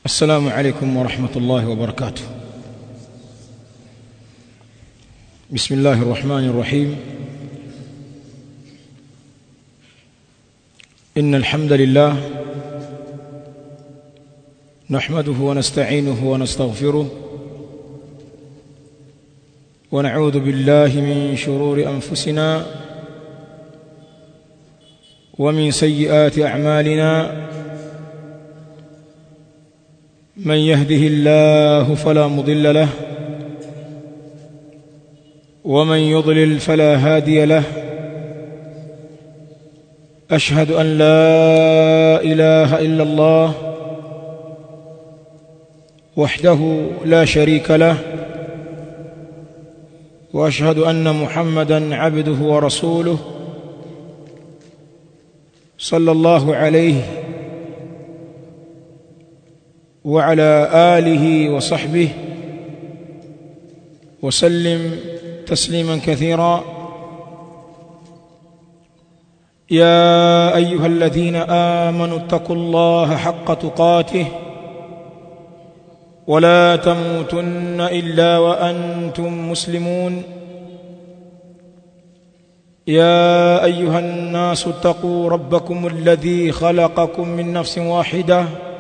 السلام عليكم ورحمة الله وبركاته بسم الله الرحمن الرحيم إن الحمد لله نحمده ونستعينه ونستغفره ونعوذ بالله من شرور أنفسنا ومن سيئات أعمالنا من يهده الله فلا مضل له ومن يضلل فلا هادي له أشهد أن لا إله إلا الله وحده لا شريك له وأشهد أن محمدا عبده ورسوله صلى الله عليه وعلى آله وصحبه وسلم تسليما كثيرا يا أيها الذين آمنوا اتقوا الله حق تقاته ولا تموتن إلا وأنتم مسلمون يا أيها الناس اتقوا ربكم الذي خلقكم من نفس واحدة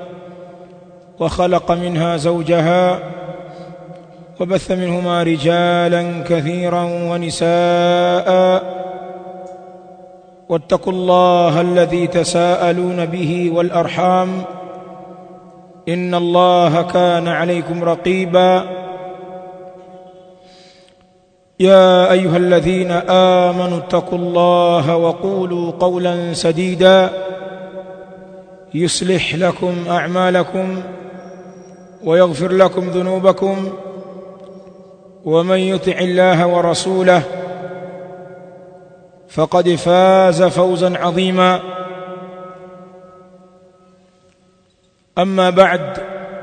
وخلق منها زوجها وبث منهما رجالا كثيرا ونساء واتقوا الله الذي تساءلون به والأرحام إن الله كان عليكم رقيبا يا أيها الذين آمنوا اتقوا الله وقولوا قولا سديدا يصلح لكم أعمالكم ويغفر لكم ذنوبكم ومن يطع الله ورسوله فقد فاز فوزا عظيما أما بعد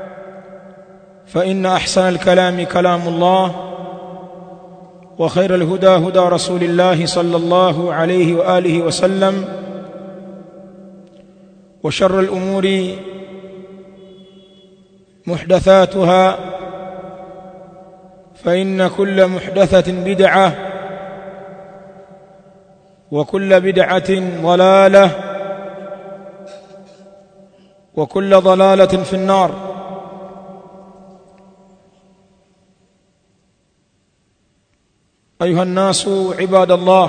فإن أحسن الكلام كلام الله وخير الهدى هدى رسول الله صلى الله عليه وآله وسلم وشر الأمور محدثاتها فإن كل محدثة بدعة وكل بدعة ضلالة وكل ضلالة في النار أيها الناس عباد الله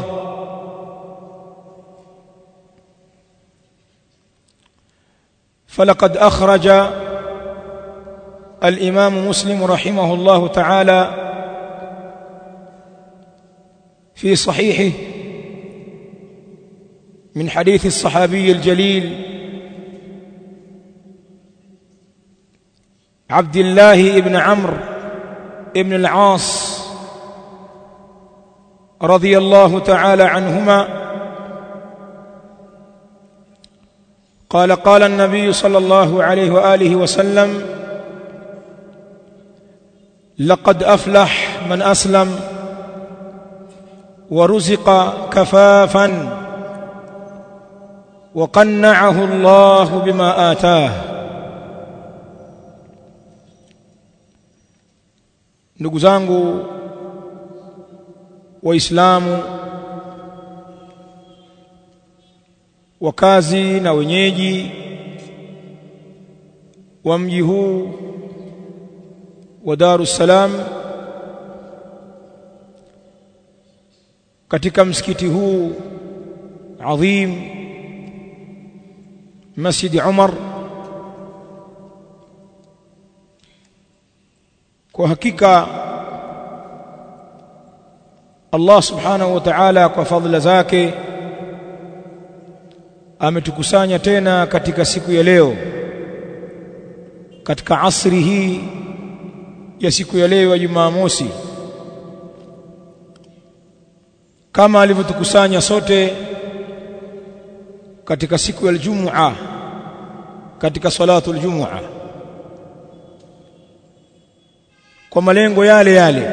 فلقد أخرج الإمام مسلم رحمه الله تعالى في صحيحه من حديث الصحابي الجليل عبد الله بن عمرو بن العاص رضي الله تعالى عنهما قال قال النبي صلى الله عليه وآله وسلم لقد أفلح من أسلم ورزق كفافا وقنعه الله بما آتاه ndugu zangu waislamu wakazi na wenyeji wa mji huu wa Darus Salam katika msikiti huu adhim Masjid Umar kwa hakika Allah subhanahu wa ta'ala kwa fadhila zake ametukusanya tena katika siku ya leo katika asri hii ya siku ya leo ya Jumamosi kama alivyotukusanya sote katika siku ya Ijumaa katika salatu aljumua kwa malengo yale yale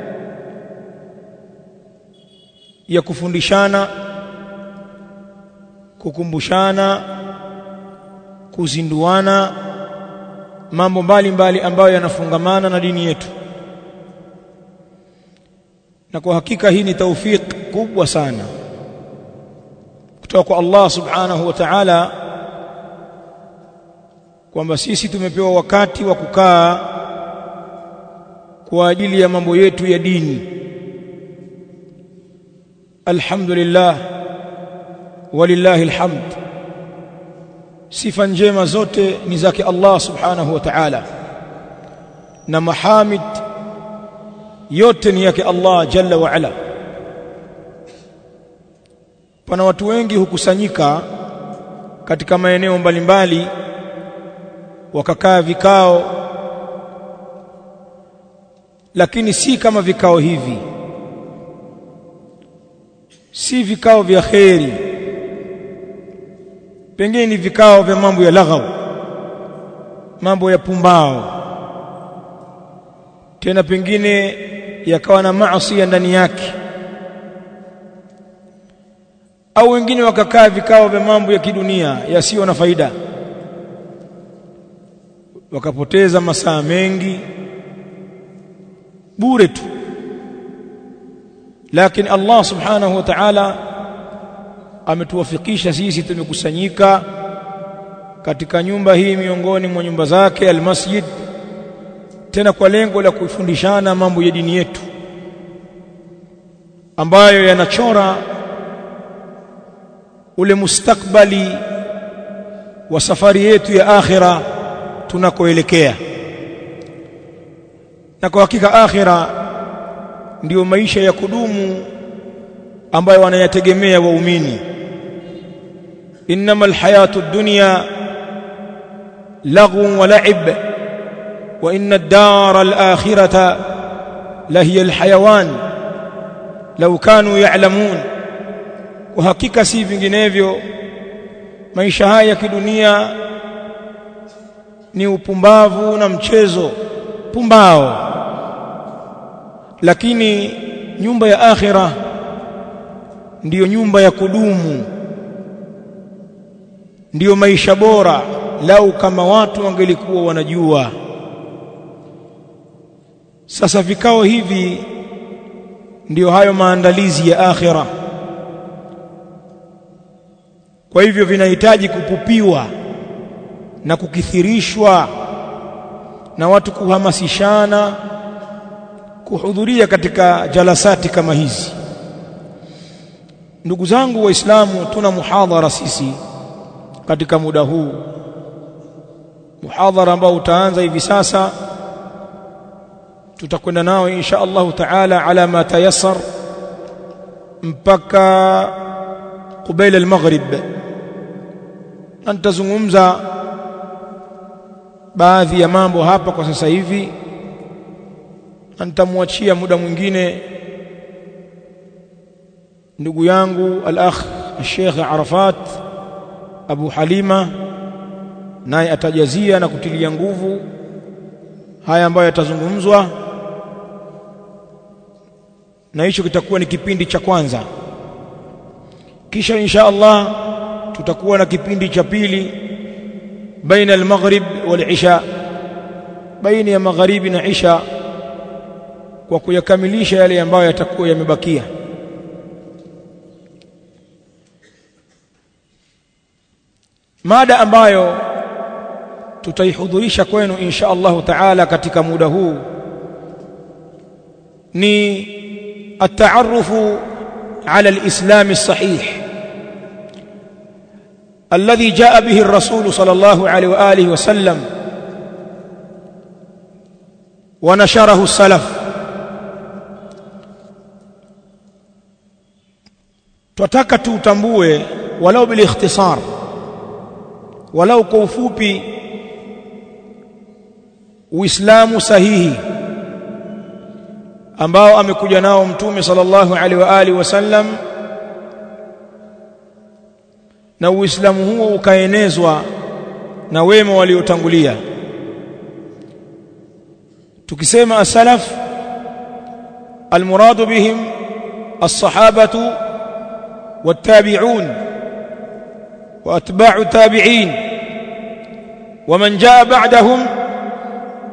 ya kufundishana kukumbushana kuzinduana mambo mbalimbali ambayo yanafungamana na dini yetu na kwa hakika hii ni taufiki kubwa sana kutoka kwa Allah subhanahu wa ta'ala kwamba sisi tumepewa wakati wa kukaa kwa ajili ya mambo yetu ya dini alhamdulillah walillahi alhamd sifa njema zote ni zake Allah subhanahu wa ta'ala na mahamid yote ni yake Allah jalla wa ala pana watu wengi hukusanyika katika maeneo mbalimbali wakakaa vikao lakini si kama vikao hivi si vikao vya kheri pengine ni vikao vya mambo ya laghau mambo ya pumbao tena pengine yakawa na maasi ndani yake au wengine wakakaa vikao vya mambo ya kidunia yasiyo na faida wakapoteza masaa mengi bure tu lakini Allah subhanahu wa ta'ala ametuwafikisha sisi tumekusanyika katika nyumba hii miongoni mwa nyumba zake almasjid tena kwa lengo la kufundishana mambo ya dini yetu ambayo yanachora ule mustakbali wa safari yetu ya akhira tunakoelekea na kwa hakika akhira ndiyo maisha ya kudumu ambayo wanayategemea waumini innamal hayatu dunya laghu wa la'ib wa inna ad-dara al-akhirata lahiya al-hayawan law kanu ya'lamun kwa hakika si vinginevyo maisha haya ya kidunia ni upumbavu na mchezo pumbao lakini nyumba ya akhira ndiyo nyumba ya kudumu ndiyo maisha bora lau kama watu wangelikuwa wanajua sasa vikao hivi ndiyo hayo maandalizi ya akhira kwa hivyo vinahitaji kupupiwa na kukithirishwa na watu kuhamasishana kuhudhuria katika jalasati kama hizi ndugu zangu waislamu tuna muhadhara sisi katika muda huu muhadhara ambao utaanza hivi sasa tutakwenda nao insha Allah taala ala ma tayassar mpaka قبيل المغرب na nitazungumza baadhi ya mambo hapa kwa sasa hivi na nitamwachia muda mwingine ndugu yangu al-akh Sheikh Arafat Abu Halima naye atajazia na kutilia nguvu haya ambayo yatazungumzwa na hicho kitakuwa ni kipindi cha kwanza kisha insha Allah tutakuwa na kipindi cha pili baina al-maghrib wal-isha baina ya magharibi na isha kwa kuyakamilisha yale ambayo yatakuwa yamebakia mada ambayo tutaihudhurisha kwenu insha Allah taala katika muda huu ni at-ta'arrufu على الإسلام الصحيح الذي جاء به الرسول صلى الله عليه وآله وسلم ونشره السلف tutaka tutambue walau bilikhtisar walau kwa ufupi uislamu sahihi ambao amekuja nao mtume sallallahu alaihi wa alihi wasallam na uislamu huo ukaenezwa na wema waliotangulia tukisema as-salaf المراد بهم الصحابة والتابعون وأتباع التابعين ومن جاء بعدهم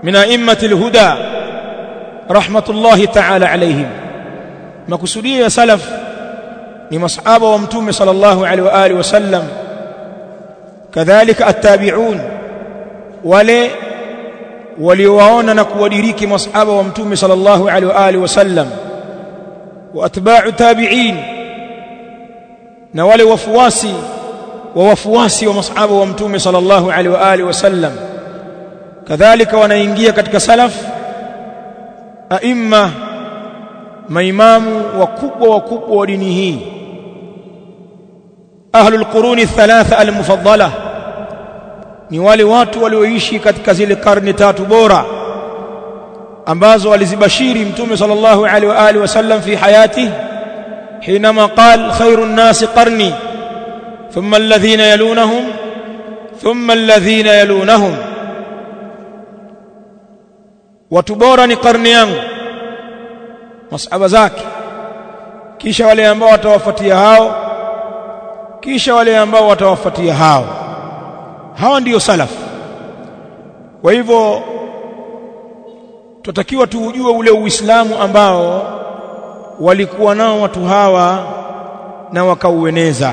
min a'immati alhuda rahmatullahi ta'ala alayhim makusudio ya salaf ni masahaba wa mtume sallallahu alaihi wa alihi wasallam kadhalika attabi'un wale waliowaona na kuwadiriki masahaba wa mtume sallallahu alaihi wa alihi wasallam wa atba'u tabi'in na wale wafuasi wa wafuasi wa masahaba wa mtume sallallahu alaihi wa alihi wasallam kadhalika wanaingia katika salaf aimma maimamu wakubwa wakubwa wa dini hii ahlul quruni thalatha almufaddala ni wale watu walioishi katika zile karne tatu bora ambazo alizibashiri mtume sallallahu alaihi wa alihi wasallam fi hayati حينما قال خير الناس قرني ثم الذين يلونهم ثم الذين يلونهم watu bora ni karne yangu masahaba zake kisha wale ambao watawafuatia hao kisha wale ambao watawafuatia hao hawa ndiyo salaf kwa hivyo tutakiwa tuujue ule uislamu ambao walikuwa nao watu hawa na wakaueneza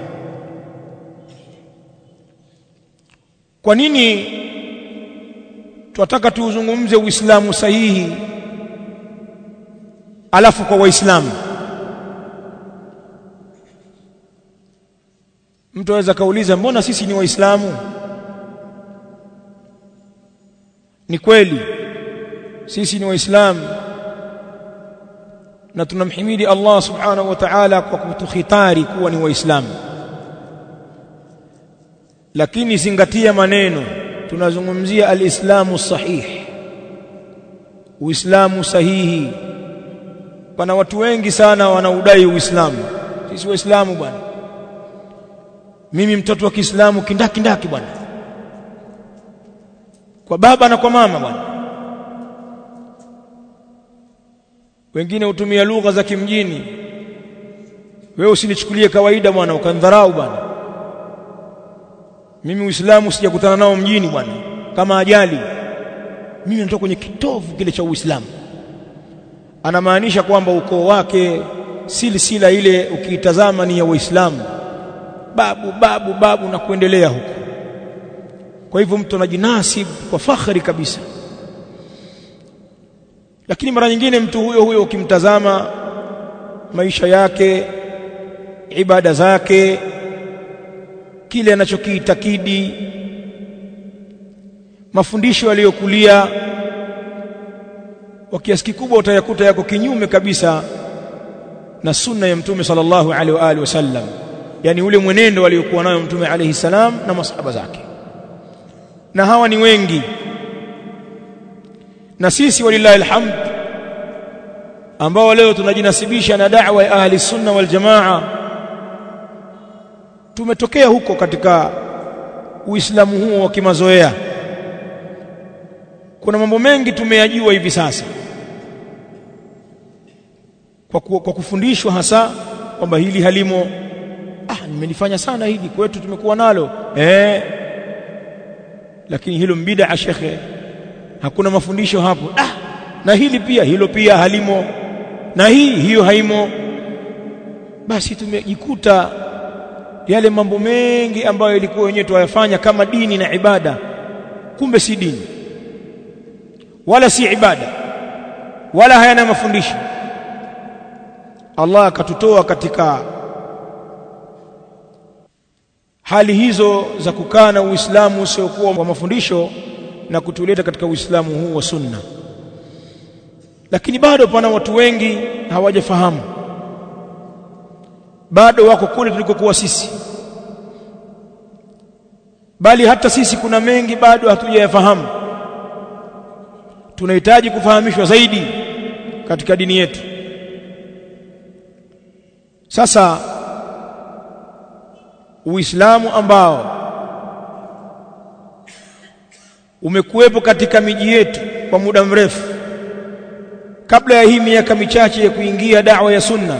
kwa nini tunataka tuuzungumze uislamu sahihi alafu kwa waislamu mtu aweza kauliza mbona sisi ni waislamu ni kweli sisi ni waislamu na tunamhimidi Allah subhanahu wa ta'ala kwa kutukhitari kuwa ni waislamu lakini zingatia maneno tunazungumzia alislamu sahih uislamu sahihi pana watu wengi sana wanaudai uislamu sisi waislamu bwana mimi mtoto wa Kiislamu kindaki ndaki bwana kwa baba na kwa mama bwana wengine hutumia lugha za kimjini wewe usinichukulie kawaida bwana ukandharau bwana mimi uislamu sijakutana nao mjini bwana kama ajali mimi natoka kwenye kitovu kile cha uislamu anamaanisha kwamba ukoo wake silsila ile ukiitazama ni ya waislamu babu babu babu na kuendelea huko kwa hivyo mtu anajinasib kwa fakhari kabisa lakini mara nyingine mtu huyo huyo ukimtazama maisha yake ibada zake kile anachokiitakidi mafundisho aliyokulia kwa kiasi kikubwa utayakuta yako kinyume kabisa na sunna ya mtume sallallahu alaihi wa alihi wasallam yani ule mwenendo aliokuwa nayo mtume alayhi salam na masahaba zake na hawa ni wengi na sisi walillahi alhamd ambao leo tunajinasibisha na da'wa ya ahli sunna wal jamaa tumetokea huko katika uislamu huo wa kimazoea kuna mambo mengi tumeyajua hivi sasa kwa, ku, kwa kufundishwa hasa kwamba hili halimo ah nimelifanya sana hili kwetu tumekuwa nalo eh lakini hilo mbida shekhe hakuna mafundisho hapo ah na hili pia hilo pia halimo na hii hiyo haimo basi tumejikuta yale mambo mengi ambayo ilikuwa wenyewe tuyafanya kama dini na ibada kumbe si dini wala si ibada wala hayana mafundisho Allah akatutoa katika hali hizo za kukaa na Uislamu usiokuwa wa mafundisho na kutuleta katika Uislamu huu wa sunna lakini bado pana watu wengi hawajafahamu bado wako kule tulikokuwa sisi bali hata sisi kuna mengi bado hatujayafahamu tunahitaji kufahamishwa zaidi katika dini yetu sasa Uislamu ambao umekuwepo katika miji yetu kwa muda mrefu kabla ya hii miaka michache ya kuingia da'wa ya sunna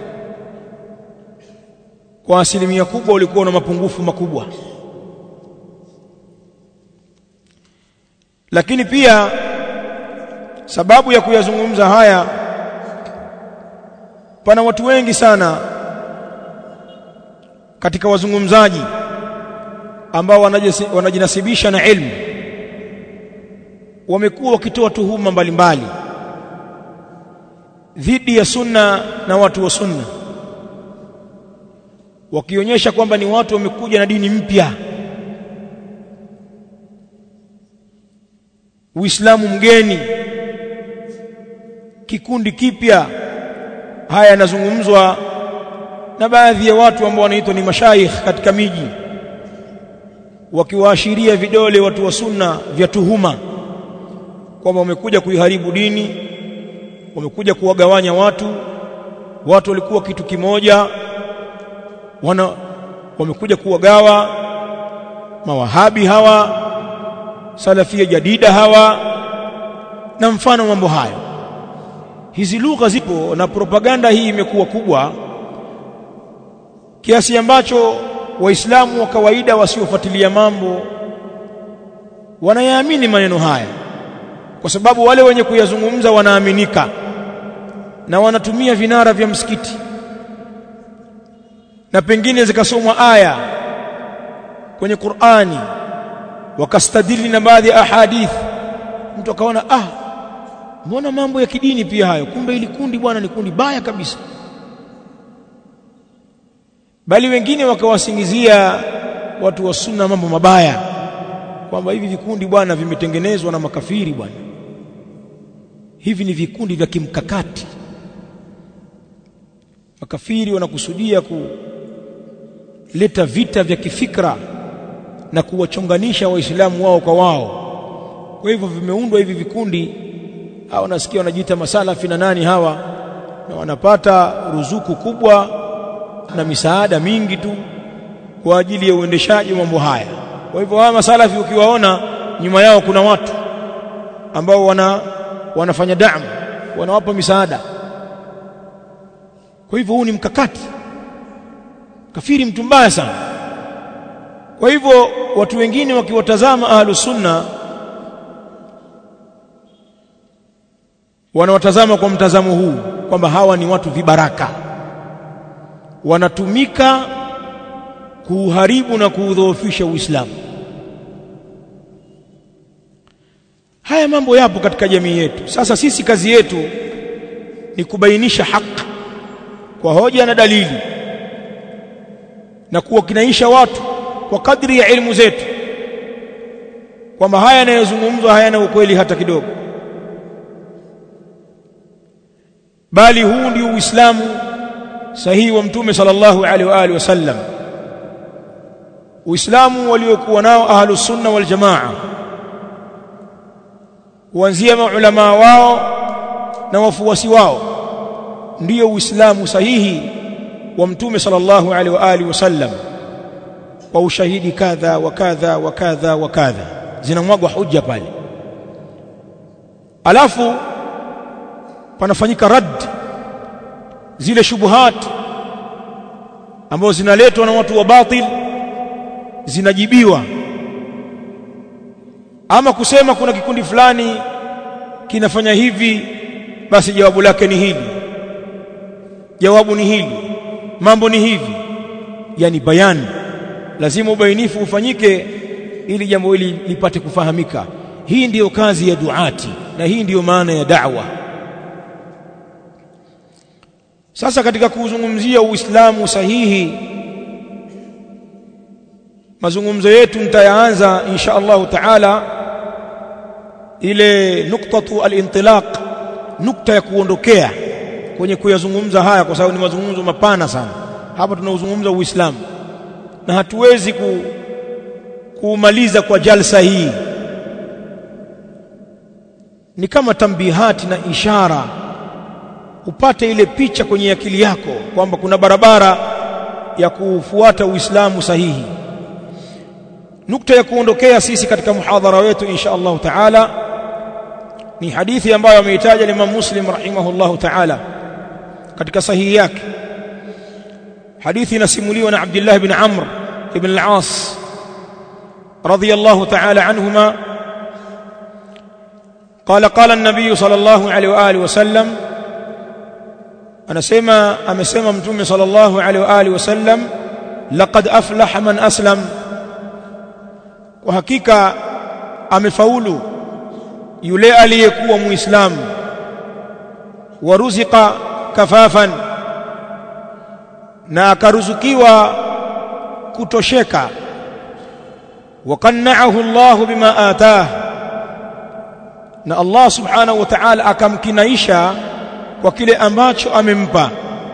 kwa asilimia kubwa ulikuwa na mapungufu makubwa lakini pia sababu ya kuyazungumza haya pana watu wengi sana katika wazungumzaji ambao wanajinasibisha na ilmu wamekuwa wakitoa tuhuma mbalimbali dhidi ya sunna na watu wa sunna wakionyesha kwamba ni watu wamekuja na dini mpya Uislamu mgeni kikundi kipya haya yanazungumzwa na baadhi ya watu ambao wanaitwa ni mashaikh katika miji wakiwaashiria vidole watu wa sunna vya tuhuma kwamba wamekuja kuiharibu dini wamekuja kuwagawanya watu watu walikuwa kitu kimoja wana wamekuja kuwagawa mawahabi hawa salafia jadida hawa na mfano mambo hayo hizi lugha zipo na propaganda hii imekuwa kubwa kiasi ambacho waislamu wa kawaida wasiofuatilia mambo wanayaamini maneno haya kwa sababu wale wenye kuyazungumza wanaaminika na wanatumia vinara vya msikiti na pengine zikasomwa aya kwenye Qur'ani wakastadili na baadhi ya ahadith mtu akaona ah mbona mambo ya kidini pia hayo kumbe ili kundi bwana ni kundi baya kabisa bali wengine wakawasingizia watu wa sunna mambo mabaya kwamba hivi vikundi bwana vimetengenezwa na makafiri bwana hivi ni vikundi vya kimkakati makafiri wanakusudia kuleta vita vya kifikra na kuwachonganisha waislamu wao kwa wao kwa hivyo vimeundwa hivi vikundi hawa nasikia wanajiita masalafi na nani hawa na wanapata ruzuku kubwa na misaada mingi tu kwa ajili ya uendeshaji wa mambo haya kwa hivyo hawa masalafi ukiwaona nyuma yao kuna watu ambao wana wanafanya damu wanawapa misaada kwa hivyo huu ni mkakati kafiri mtu mbaya sana kwa hivyo watu wengine wakiwatazama ahlus sunna wanawatazama kwa mtazamo huu kwamba hawa ni watu vibaraka wanatumika kuuharibu na kuudhoofisha Uislamu haya mambo yapo katika jamii yetu sasa sisi kazi yetu ni kubainisha haki kwa hoja na dalili na kuwakinaisha watu kwa kadri ya elimu zetu kwamba haya yanayozungumzwa hayana ukweli hata kidogo bali huu ndio uislamu sahihi wa mtume sallallahu alaihi wa alihi wasallam uislamu waliokuwa nao ahlus sunna wal jamaa kuanzia maulama wao na wafuasi wao ndiyo uislamu sahihi wa mtume sallallahu alaihi wa alihi wasallam kwa ushahidi kadha wa kadha wa kadha wa kadha zinamwagwa hujja pale alafu panafanyika rad zile shubuhat ambazo zinaletwa na watu wa batil zinajibiwa ama kusema kuna kikundi fulani kinafanya hivi basi jawabu lake ni hili jawabu ni hili mambo ni hivi yani bayani lazima ubainifu ufanyike ili jambo hili lipate kufahamika hii ndiyo kazi ya duati na hii ndiyo maana ya da'wa sasa katika kuzungumzia uislamu sahihi mazungumzo yetu nitayaanza insha Allah taala ile nuktatu al-intilaq nukta ya kuondokea kwenye kuyazungumza haya kwa sababu ni mazungumzo mapana sana hapa tunauzungumza uislamu na hatuwezi ku, kuumaliza kwa jalsa hii ni kama tambihati na ishara upate ile picha kwenye akili yako kwamba kuna barabara ya kufuata uislamu sahihi nukta ya kuondokea sisi katika muhadhara wetu insha Allah taala ni hadithi ambayo ameitaja Imam Muslim rahimahullah taala katika sahihi yake hadithi inasimuliwa na Abdullah ibn Amr ibn al-As radiyallahu ta'ala anhuma قال قال النبي صلى الله عليه واله وسلم anasema amesema mtume sallallahu alaihi wa alihi wasallam laqad aflaha man aslam kwa hakika amefaulu yule aliyekuwa muislamu waruziqa kafafan na akaruzukiwa kutosheka وقنعه الله بما آتاه na Allah subhanahu wa ta'ala akamkinaisha kwa kile ambacho amempa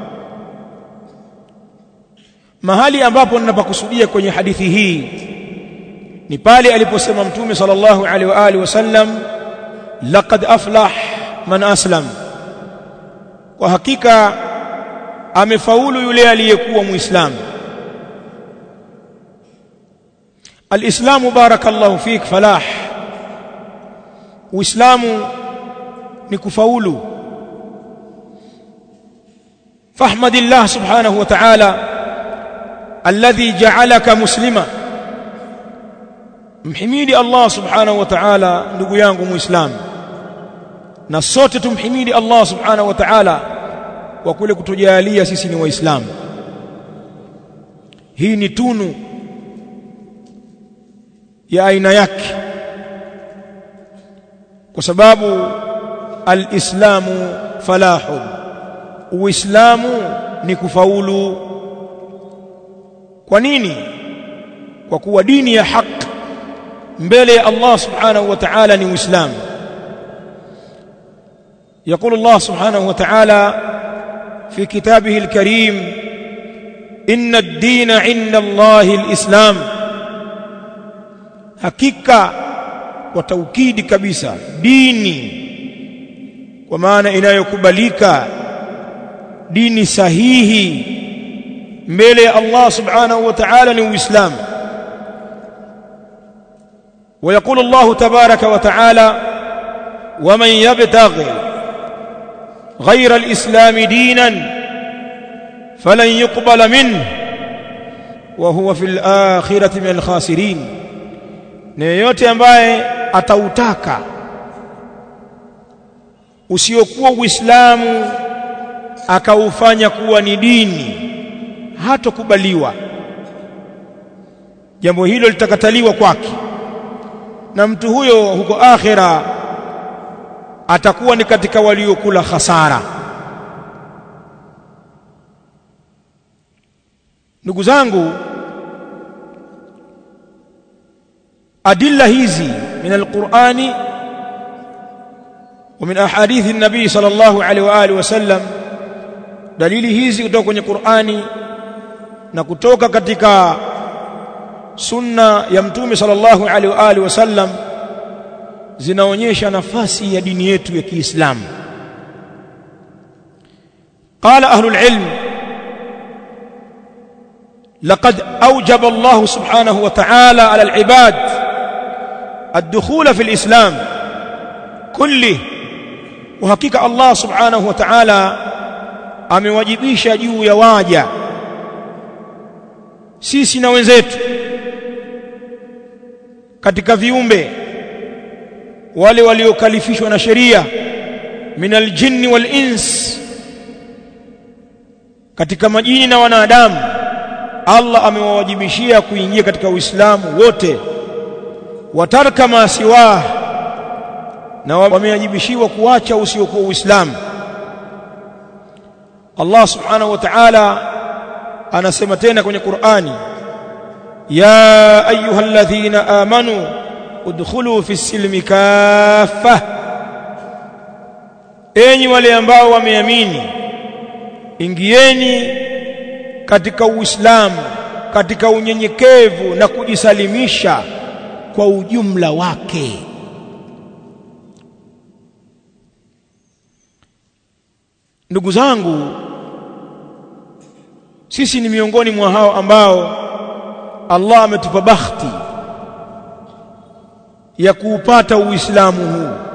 mahali ambapo ninapakusudia kwenye hadithi hii ni pale aliposema mtume sallallahu alaihi wa alihi wasallam laqad aflah man aslam kwa hakika amefaulu yule aliyekuwa muislamu alislamu barakallahu fik falah uislamu ni kufaulu fahmadillah subhanahu wa ta'ala alladhi ja'alaka muslima mhimidi Allah subhanahu wa ta'ala ndugu yangu muislamu na sote tumhimidi Allah subhanahu wa ta'ala kwa kule kutujalia sisi ni waislamu hii ni tunu ya aina yake kwa sababu alislamu falahun uislamu ni kufaulu kwa nini kwa kuwa dini ya haki mbele ya Allah subhanahu wa ta'ala ni uislamu يقول الله سبحانه وتعالى في كتابه الكريم إن الدين عند الله الإسلام hakika kwa taukidi kabisa dini kwa maana inayokubalika dini sahihi mbele ya Allah subhanahu wa ta'ala ni uislamu ويقول الله تبارك وتعالى ومن يبتغي غير الإسلام دينا فلن يقبل منه وهو في الآخرة من الخاسرين na yeyote ambaye atautaka usiokuwa uislamu akaufanya kuwa ni dini hatokubaliwa jambo hilo litakataliwa kwake na mtu huyo huko akhira atakuwa ni katika waliokula hasara ndugu zangu adilla hizi min alqur'ani wa min ahadithi an-nabii sallallahu alaihi wa alihi wasallam dalili hizi kutoka kwenye Qur'ani na kutoka katika sunna ya mtume sallallahu alaihi wa alihi wasallam zinaonyesha nafasi ya dini yetu ya Kiislamu قال أهل العلم لقد أوجب الله سبحانه وتعالى على العباد الدخول في الإسلام كله وحقيقة الله سبحانه وتعالى amewajibisha juu ya waja sisi na wenzetu katika viumbe wale waliokalifishwa na sheria min aljinni wal ins katika majini na wanadamu Allah amewawajibishia kuingia katika Uislamu wote watarka ma siwa na wamewajibishiwa kuacha usiokuwa Uislamu Allah subhanahu wa ta'ala anasema tena kwenye Qur'ani ya ayyuhalladhina amanu udkhulu fi silmi kaffa enyi wale ambao wameamini ingieni katika Uislamu katika unyenyekevu na kujisalimisha kwa ujumla wake ndugu zangu sisi ni miongoni mwa hao ambao Allah ametupa bakhti ya kuupata Uislamu huu